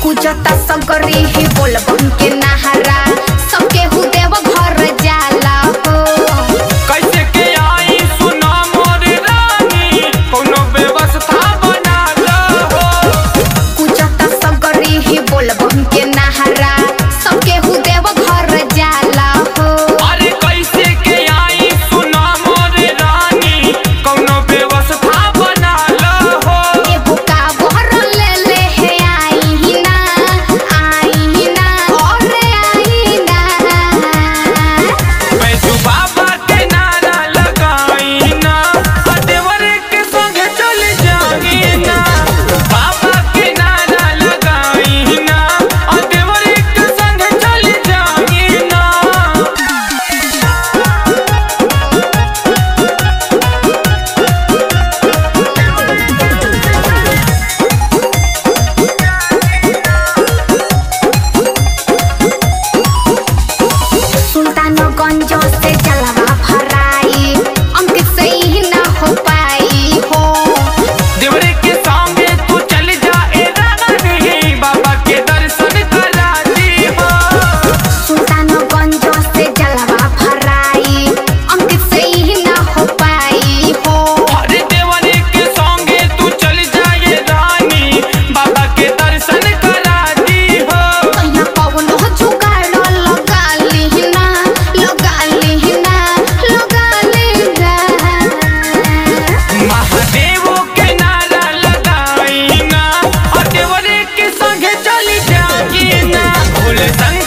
पूजता सगरी ही बोलबम के नहरा सबके हु देव घर जाला हो कैसे के आई सुना मोर रानी कोनो व्यवस्था बना लो पूजता सगरी ही बोलबम के नहरा सबके हु देव घर जाला हो अरे कैसे के आई सुना मोर रानी कोनो व्यवस्था बना लो एगो काबर ले ले हे आई ना आई ना और आई ना बैजू बाबा के नारा लगाई ना आ देवर के संग चल जाई ना बाबा के नारा लगाई ना आ देवर के संग चल जाई ना सुल्तानगंज से जलवा भराई अंकित से ही ना हो पाई हो देवरे के संगे तू चल जा ए रानी बाबा के दर्शन करा दी हो सुल्तानगंज से जलवा भराई अंकित से ही ना हो पाई हो अरे देवरे के संगे तू चल जा ए रानी बाबा के दर्शन करा दी हो कहिया कौनो जुगाड़ लगा लिहिना लगा लिहिना लगा लिहिना महादेव के नारा लगाई ना और देवरे के संगे चल जाई ना भोले संग